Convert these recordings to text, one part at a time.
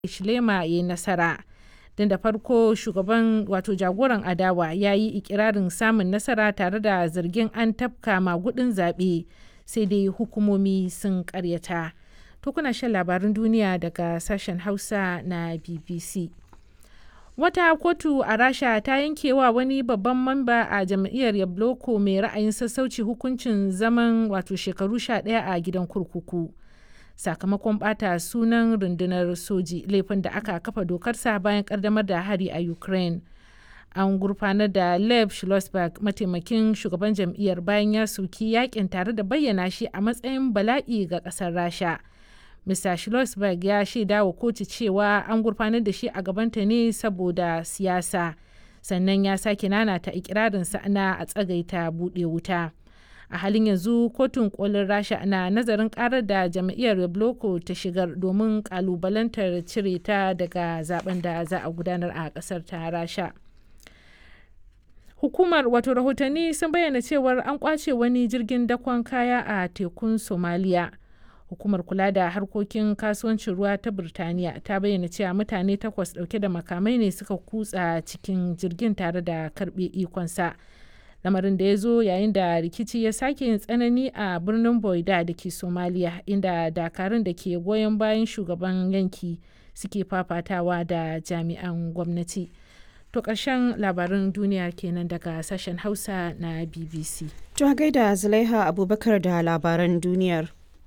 Hichilema ya yi nasara. Don da farko shugaban wato jagoran adawa ya yi ikirarin samun nasara tare da zargin an tafka magudin zaɓe sai dai hukumomi sun karyata. To kuna shan labarin duniya daga sashen Hausa na BBC. Wata kotu a Rasha ta yankewa wani babban mamba a jam'iyyar Yabloko mai ra'ayin sassauci hukuncin zaman wato shekaru 11 a gidan kurkuku. Sakamakon bata sunan rundunar soji laifin da aka kafa dokarsa bayan kaddamar da hari a Ukraine. An gurfanar da Lev Schlossberg mataimakin shugaban jam'iyyar bayan ya soki yakin tare da bayyana shi a matsayin bala'i ga kasar Rasha. Mr. Schlossberg ya shaida wa kotu cewa an gurfanar da shi a gabanta ne saboda siyasa. Sannan ya sake nanata ikirarinsa na a tsagaita buɗe wuta. A halin yanzu kotun kolin Rasha na nazarin karar da jam'iyyar Yabloko ta shigar domin kalubalantar cire ta daga zaben da za a gudanar a ƙasar ta Rasha. Hukumar wato rahotanni sun bayyana cewar an kwace wani jirgin dakon kaya a tekun Somaliya. hukumar kula da harkokin kasuwancin ruwa ta birtaniya ta bayyana cewa mutane takwas dauke da makamai ne suka kutsa cikin jirgin tare da karbe ikonsa lamarin da ya zo yayin da rikici ya sake yin tsanani a birnin boida da ke somaliya inda dakarun da ke goyon bayan shugaban yanki suke fafatawa da jami'an gwamnati to ƙarshen labarin duniya kenan daga sashen hausa na bbc to gaida zulaiha abubakar da labaran duniyar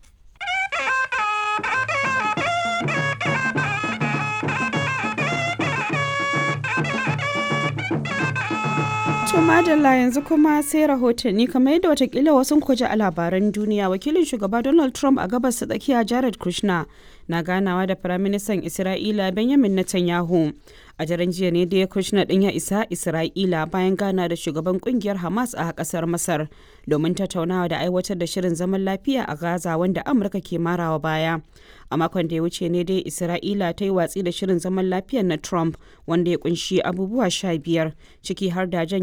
To madalla yanzu kuma sai rahotanni kamar yadda watakila wasu kwaje a labaran duniya wakilin shugaba Donald Trump a gabas ta tsakiya Jared Kushner na ganawa da firaministan Isra'ila Benjamin Netanyahu. A daren jiya ne da ya Kushner din ya isa Isra'ila bayan gana da shugaban kungiyar Hamas a kasar Masar domin tattaunawa da aiwatar da shirin zaman lafiya a Gaza wanda Amurka ke marawa baya. A makon da ya wuce ne dai Isra'ila ta yi watsi da shirin zaman lafiyar na Trump wanda ya kunshi abubuwa sha biyar ciki har da